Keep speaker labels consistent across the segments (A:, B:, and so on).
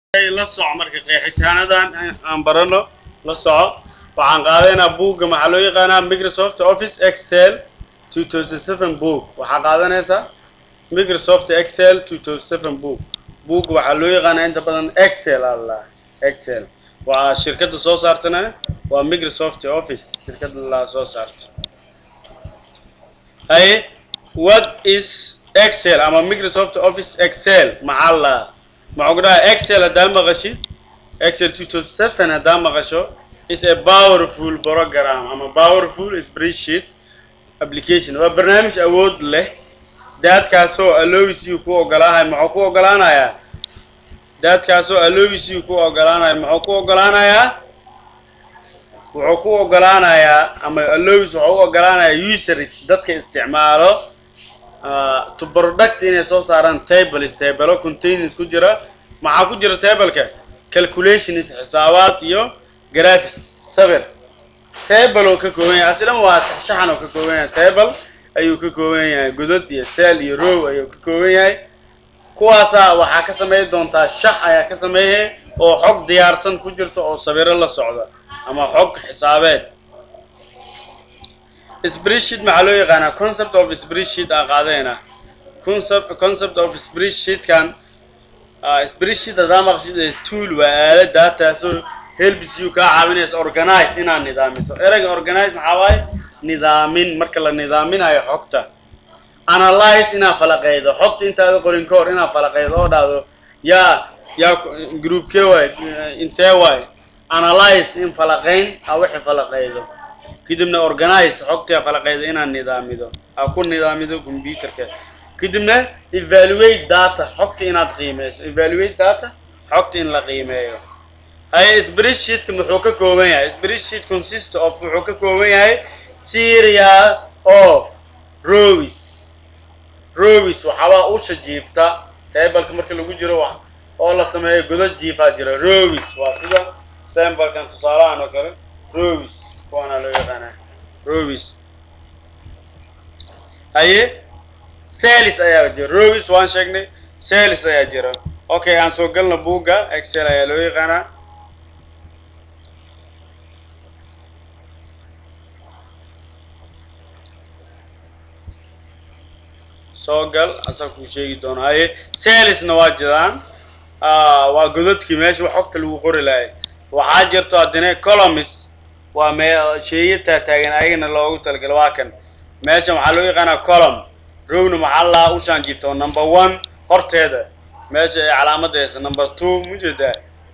A: la soco marka qeexitaanadan aan barano la soco waxaan qaadanaynaa buugga maxaa loo yaqaanaa microsoft office excel 2007 book waxaa qaadanaysaa microsoft excel 2007 book buugga waxaa loo yaqaanaa inta badan excel allah excel waa shirkadda soo saartana waa microsoft office shirkadda la soo saarta haye what is excel ama microsoft office excel maxaa la maxaa ku dhaha excel haddaa maqashid excel 2007 haddaa maqasho is a powerful program ama powerful spreadsheet application waa barnaamij awood leh daadkaasoo allowisiu ku ogolaahay maxuu ku ogolaanayaa daadkaasoo allowisiu ku ogolaanaya muxuu ku ogolaanayaa wuxuu ku ogolaanayaa ama allowis wuxuu u ogolaanayaa users dadka isticmaalo to product inay soo saaraan tables tabelo containers ku jira maxaa ku jira tableka calculations xisaabaad iyo graphics sabir table oo ka kooban yahay aslan waa shaxan oo ka kooban yahay table ayuu ka kooban yahay godod iyo cell iyo row ayuu ka kooban yahay kuwaasaa waxaa ka sameyn doontaa shax ayaa ka sameeyay oo xog diyaarsan ku jirta oo sawiro la socda ama xog xisaabeed spreadsheet maxaa loo yaqaanaa concept of spreadsheet aan qaadayna concept concept of spreadsheetkan spreadsheet haddaa maqshid tool waa aalad daataasoo helps you kaa caawinaysa organize inaad nidaamiso ereyga organize maxaa waaye nidaamin marka la nidaaminayo xogta analyze inaad falaqeydo xogta intaada qorin ka hor inaad falaqeydo oo dhahdo yaa yaa groupkee waay intee waay analyze in falaqeyn a wixii falaqeydo kadibna organize xogtaa falaqeyda inaad nidaamido aa ku nidaamido computerka kadibna evaluate data xogta inaad qiimeyso evaluate data xogta in la qiimeeyo haye spreadsheetka muxuu ka kooban yahay spreadsheet consist of wuxuu ka kooban yahay series of rows rows waxaabaa usha jiifta tableka marka lagu jiro oo la sameeyo godad jiifaa jira rows waa sida sambalkan tusaalahan oo kale rows kuwaana loo yaqaanaa rows haye sales ayaa jira rows waan sheegnay sales ayaa jira okay aan soo galna buugga excel ayaa loo yaqaanaa soo gal asaa kuu sheegi doona haye salesna waa jiraan waa godadkii meesha xogta lagu qori lahay waxaa jirto haddana colomis waa mee sheeya taataagan ayagana loogu talagalo waa kan meeshan waxaa loo yaqaanaa colom rowna maxaa lahaa ushaan jiifta oo number one horteeda meesha ay calaamadaysa number two mujeedaa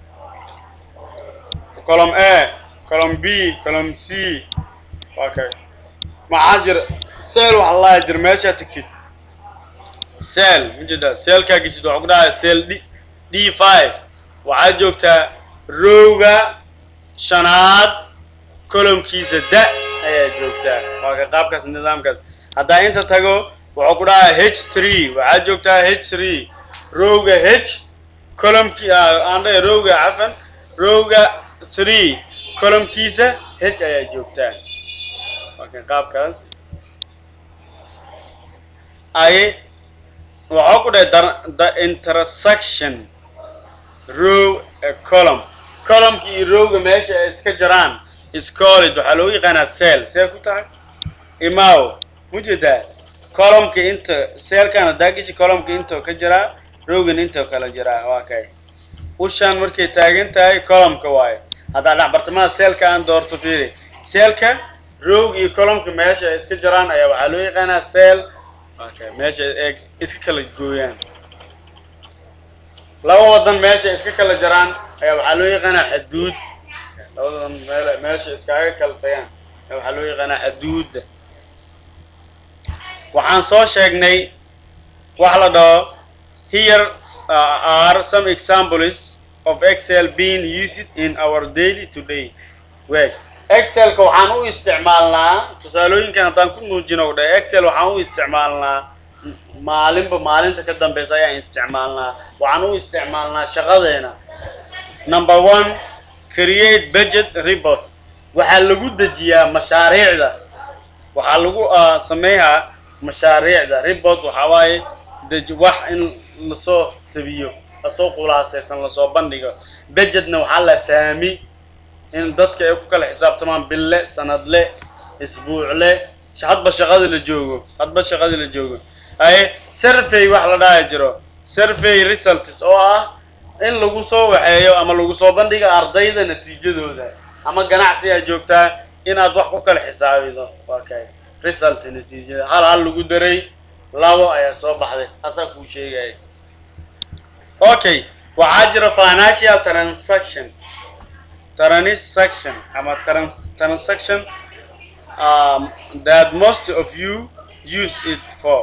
A: colom a colom b colom c waa kay maxaa jira sel waxaa lahaa jira meeshaa tegtid sel mujeedaa selkaa geshid waxaa ku dhahaa sel d d five waxaa joogtaa rowga shanaad colomkiisa da ayaa joogtaa waa ka qaabkaas nidaamkaas haddaa inta tago wuxuu ku dhahaa h three waxaa joogtaa h three rowga h colomki aandha rowga cafan rowga three colomkiisa h ayaa joogtaa waa ka qaabkaas ay waxaa ku dhahay the intersection row a column columnki iyo rowga meesha ay iska jiraan scolid waxaa loogu yaqaanaa sel see ku tahay imaw mujeedaa columnka inta seelkan haddaa geshi columnka intoo ka jiraa rowgan intoo kala jiraa waa kay ushaan markay taagan tahay columnka waayo haddaa dhexbartamaha seelka aan doorto fiiri seelka rowga iyo columnka meesha ay iska jiraan ayaa waxaa loo yaqaanaa sel waa kay meesha ay iska kala gooyaan laba wadan meesha iska kala jiraan ayaa waxaa loo yaqaanaa xaduud labadan meel meesha iskaaga kala tagaan waxaa loo yaqaanaa xaduudda waxaan soo sheegnay wax la dhaho here are some examples of excel being used in our daily today weg excelka waxaan u isticmaalnaa tusaalooyinkan haddaan ku muujino dhe excel waxaan u isticmaalnaa maalinba maalinta ka dambeysa ayaan isticmaalnaa waxaan u isticmaalnaa shaqadeena number one create budget report waxaa lagu dejiyaa mashaariicda waxaa lagu mashaariicda report waxaa waaye deji wax in lasoo tabiyo asoo qulaasaysan lasoo bandhigo budgetna waxaa la saami in dadka ay ku kala xisaabtamaan bille sanadle isbuucle hadba shaqada la joogo hadba shaqada la joogo ay survey wax la dhaha jiro survey results oo ah in lagu soo waxeeyo ama lagu soo bandhigo ardayda natiijadooda ama ganacsi aad joogtaa inaad wax ku kala xisaabido waa kay result natiijada hal hal lagu daray labo ayaa soo baxday asaa kuu sheegaya okay waxaa jira financial transaction transaction ama trans transaction um, that most of you use it for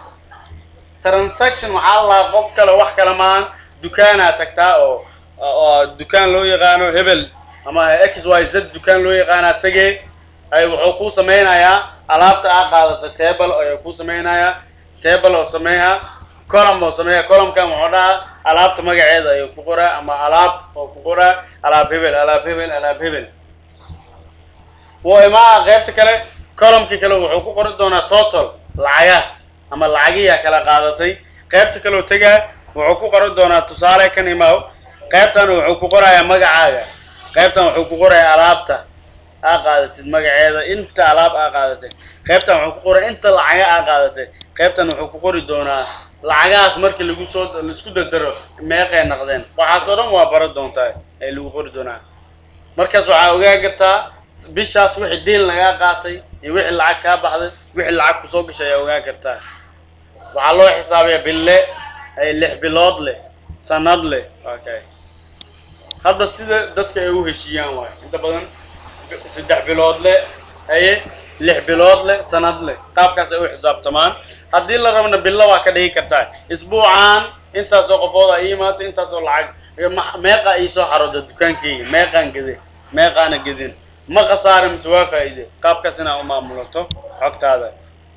A: transaction waxaa laa qof kale wax kale maan dukaanaa tagtaa oo oo dukaan loo yaqaano hebel ama x y z dukaan loo yaqaanaa tegee ay wuxuu kuu sameynayaa alaabta aa qaadata table ayuu kuu sameynayaa table oo sameeya column oo sameeya columnkan wuxuu dhahaa alaabta magaceeda ayuu ku qoraa ama alaab oo ku qoraa alaab hebel alaab hebel alaab hebel woo imaa qaybta kale columnkii kale wuxuu ku qori doonaa total lacaga ama lacagiyaa kala qaadatay qaybta kaleo tegaa wuxuu ku qoran doonaa tusaale kan imaaw qaybtan wuxuu ku qorayaa magacaaga qaybtan wuxuu ku qorayaa alaabta aa qaadatid magaceeda inta alaab aa qaadatay qaybtan wuxuu ku qoraa inta lacaga aa qaadatay qaybtan wuxuu ku qori doonaa lacagahaas markii lagu soo laisku dardaro meeqay naqdeen waxaas oo dhan waa bara doontaa ee lagu qori doonaa markaas waxaa ogaa kartaa bishaas wixii diil lagaa qaatay iyo wixii lacag kaa baxday wixii lacag kusoo gashay ayaa ogaa kartaa waxaa loo xisaabiyaa bille ay lix bilood leh sanad leh okay hadda sida dadka ay u heshiiyaan waay inta badan saddex bilood leh haye lix bilood leh sanad leh qaabkaas ay u xisaabtamaan haddii la rabna bilo waa ka dhigi kartaa isbuucan intaasoo qofood a ii imaato intaasoo lacag meeqa ii soo xarooda dukaankeyga meeqaan gede meeqaana gedin ma khasaare mise waa faa'iide qaabkaas inaa u maamulato xogtaada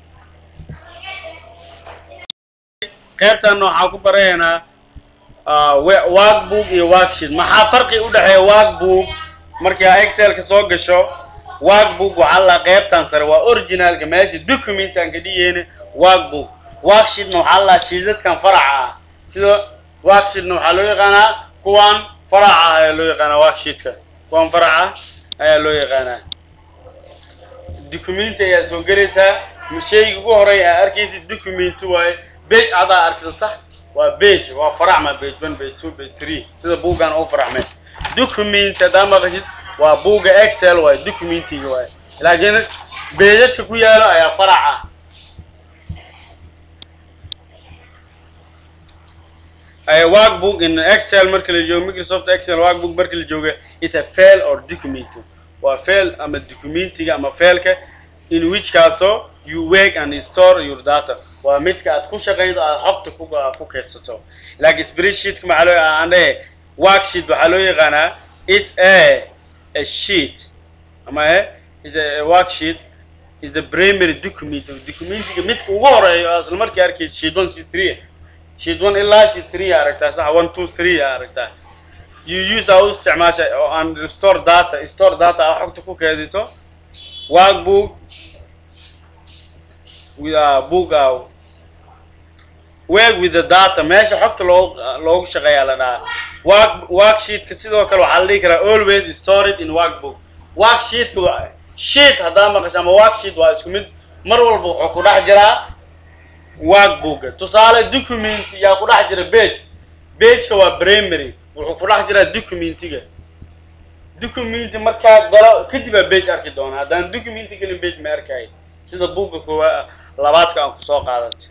A: qaybtan waxaan ku baraynaa workbook iyo worksheet maxaa farqi u dhexeeya workbook markii aa excelka soo gasho workbook waxaa la qaybtan sare waa originalka meesha documentan ka dhigeyna workbook worksheetna waxaa la shiidadkan faraca ah sida worksheetna waxaa loo yaqaanaa kuwan faraca ah ayaa loo yaqaanaa worksheetka kuwan faraca ayaa loo yaqaanaa documenti ayaa soo gelaysaa shayga ugu horeeya aa arkaysid documenti waaye bage adaa arkisa sax waa bage waa faraxma bage one bage two bage three sida buuggan u faraxmay document haddaa maqashid waa buugga excel waaye documentiga waaye laakiin beejadka ku yaalo ayaa farac ah workbook in excel marka la joogo microsoft excel workbook marka la jooga is a fail or document waa fail ama documentiga ama failka in which kaasoo you work and store your data waa midka aad ku shaqaydo aad xogta ku ku keedsato laakiin spreadsheetka maxaa loo aan dhahe worksheet waxaa loo yaqaanaa is a a sheet ama e is a worksheet is the primary document documentiga midka ugu horeeyo isla markii arkaysa sheet one sheet three sheet one ilaa sheet three aa aragtaa sax one two three aa aragtaa you use aa u isticmaasha oo aan store data store data aa xogta ku keediso workbook with a book uh, work with the data meesha xogta loo loogu shaqeeyaa la dhahaa work worksheetka sidoo kale waxaa la dhihi karaa always stored in workbook worksheetka waa sheet haddaa maqasho ama worksheet waa isku mid mar walba wuxuu ku dhex jiraa workbooka tusaale document yaa ku dhex jira page pageka waa primary wuxuu ku dhex jiraa documentiga documenti markaa galo kadib aa page arki doona haddaan documenti gelin page ma arkay sida buugga koowa labaadka aan kusoo qaadatay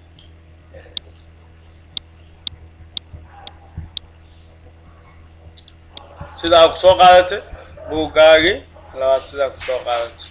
A: sida aa kusoo qaadatay buuggaagii labaad sidaa kusoo qaadatay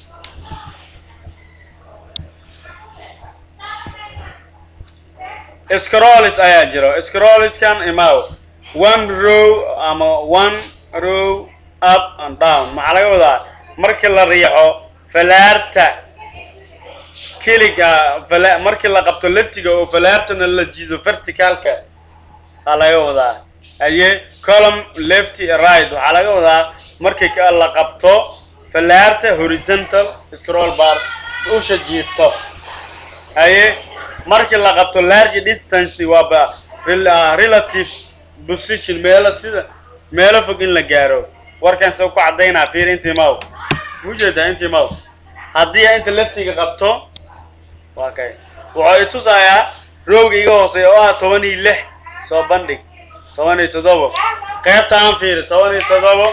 A: scrolls ayaa jiro scrollskan imaaw one row ama one row up and down maxaa laga wadaa markii la riixo falaarta keliga fala markii la qabto leftiga oo falaartana la jiido verticalka aa laga wadaa aye column lefty right waxaa laga wadaa markii la qabto falaarta horizontal scroll bar usha jiifto aye markii la qabto large distance waa ba relative position meelo sida meelo fog in la gaaro warkan se ku caddaynaa fiir intii maw mujeedaa intii maw haddii inta laftiga qabto waa kay wuxuu i tusayaa roogga iga hooseeya oo ah toban iyo lix soo bandhig toban iyo toddobo qaybta aan fiiri toban iyo toddobo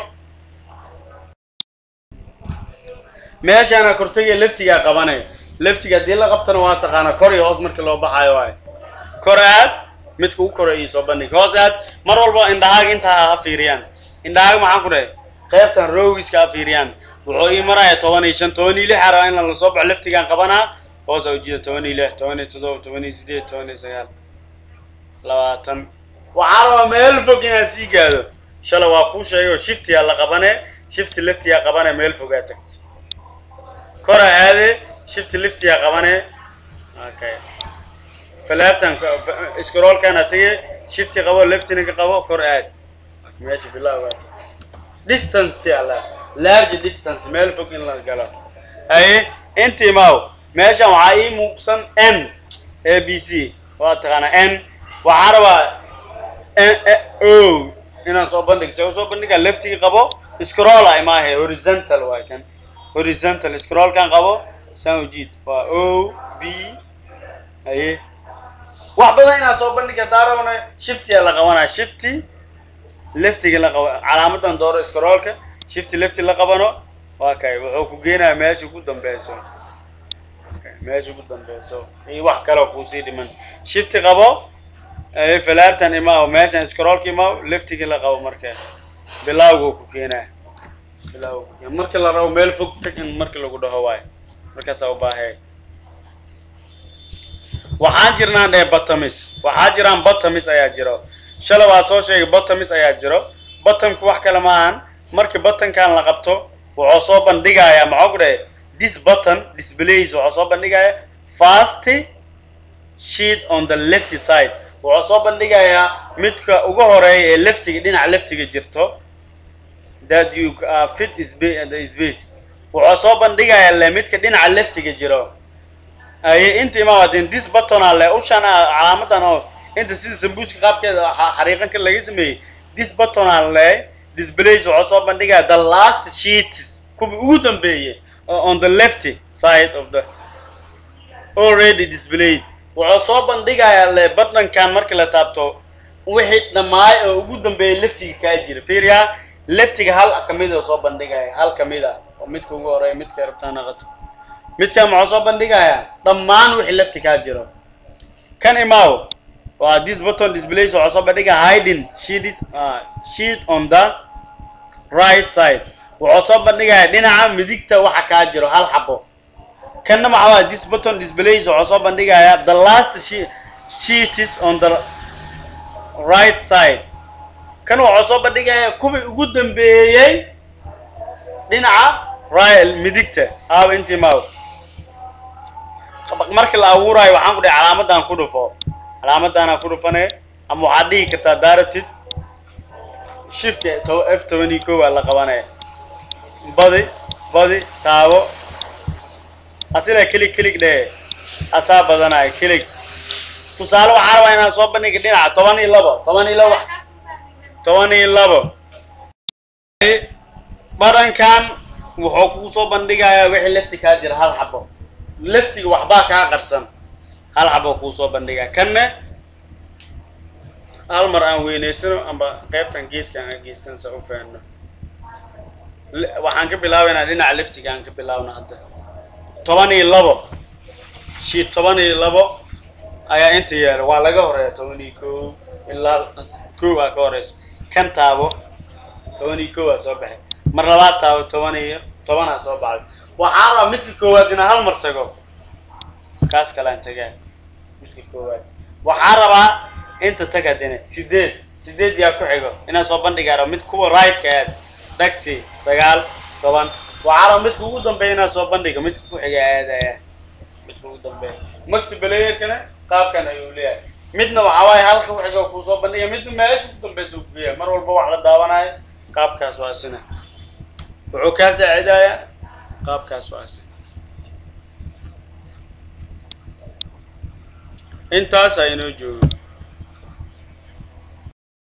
A: meeshaana kortagaya laftigaa qabanaya laftiga haddii la qabtana waa taqaanaa kor iyo hoos markii loo baxaayo waayo kor aad midka u koro iyo soo bandhig hoos aad mar walba indhahaaga intaa ha fiiriyaan indhahaaga maxaan ku dhahay qaybtan roogiska ha fiiriyaan wuxuu ii maraya toban iyo shan toban iyo lix araba in la soo baxo laftigaan qabanaa hoos a ujeeda toban iyo lix toban iyo toddoba toban iyo sideed toban iyo sagaal labaatan waxaa rabaa meel fog inaad sii gaado shalay waa kuu sheegay oo shiftiyaa la qabane shifti laftiyaa qabane meel fogaa tagta kora aade shifti liftiyaa qabane okay falaabtan scrollkana tege shifti qabo leftina ka qabo kor aad meesha bilaab waa distance ala large distance meel fog in la galo haye intii maaw meeshan waxaa ii muuqsan n a b c waa taqaanaa n waxaan rabaa o inaan soo bandhig se usoo bandhiga leftiga qabo scroll ay maahe horizontal waay kan horizontal scrollkan qabo saan ujiid waa o b haye wax badan inaan soo bandhiga daarabana shiftiya la qabanaa shifty leftiga la qabo calaamadan dooro scrollka shifty lefti la qabano waa kay wuxuu ku geenaya meesha ugu dambeyso meesha ugu dambeyso iyo wax kaleo kuusii dhiman shifti qabo falaartan imaaw meeshan scrollka imaaw leftiga la qabo marka bilaawgu ku keenaa bilaawgu ku keena marka la rabo meel fog tagan marka lagu dhaho waayo markaasaa u baahee waxaan jirnaan dheh batamis waxaa jiraan batamis ayaa jiro shala waa soo sheegay batamis ayaa jiro batamku wax kale maahan markii batankan la qabto wuxuu soo bandhigayaa maxaa ku dhahay this button displays wuxuu soo bandhigayaa fast sheet on the left side wuxuu soo bandhigayaa midka ugu horeeya ee leftiga dhinaca leftiga jirto that you uh, fit spa- the space wuxuu soo bandhigayaa le midka dhinaca leftiga jiro aye inta imaam hadin this button ale ushan calaamadan oo inta sida sambuuska qaabkeeda xa- xariiqanka laga sameeyey this button ale displays wuxuu soo bandhigaa the last sheets kuwa ugu dambeeyay oo on the left side of the already displayed wuxuu soo bandhigayaa le buttonkan markii la taabto wixii dhammaay oo ugu dambeeyay leftiga kaa jira fiiriyaa leftiga hal kamid oo soo bandhigaya hal kamid ah oo midka ugu horeeya midka rabtaan naqato midkan muxuu soo bandhigayaa dhammaan wixii lefti kaa jiro kan imaaw waa this button displays wuxuu soo bandhigaa hiding sheet uh, sheet on the right side wuxuu soo bandhigayaa dhinaca midigta waxa kaa jiro hal xabo kanna maxaa waa this button displays wuxuu soo bandhigayaa the last she sheet is on the right side kan wuxuu soo bandhigayaa kuwii ugu dambeeyey dhinaca right midigta aaw intii maaw markii la abuuraayo waxaan ku dhahay calaamadan ku dhufo calaamadaana ku dhufane ama waxaad dhihi kartaa daarabtid shift to- f toban iyo kow aa la qabanaya badi badi taabo asila kilig kilig dhee asaa badanaya kilig tusaale waxaan rabaa inaan soo bandhiga dhinaca toban iyo labo toban iyo labo toban iyo labo badhankan wuxuu kuu soo bandhigayaa wixii lefti kaa jira hal xabo leftiga waxbaa kaa qarsan hal xabo kuu soo bandhigaa kanne hal mar aan weyneysano amba qaybtan geeskan aan geystan sa u fahanno Le- waxaan ka bilaabaynaa dhinaca leftiga aan ka bilaabno hadda toban iyo labo shii toban iyo labo ayaa inta yaala waa laga horeeya toban iyo kow ilaa kow aa ka horeyso kan taabo toban iyo kow aa soo baxay mar labaad taabo toban iyo tobanaa soo baxday waxaa rabaa midka koowaad inaa hal mar tago kaas kalaan tagaa midka koowaad waxaa rabaa inta tag haddana sideed sideed yaa ku xigo inaan soo bandhigaa rabo mid kuwa right-ka aad taxi sagaal toban waxaa rabaa midka ugu dambeeya inaan soo bandhigo midka ku xiga aadaya midka ugu dambeeya maxi belayerkana qaabkan ayuu leeyahay midna waxaa waaye halka ku xigo kuu soo bandhiga midna meesha ugu dambeysa uu kugeeya mar walba wax la daawanayo qaabkaas waa sina wuxuu kaa saacidayaa qaabkaas waa sina intaas aynoo joogo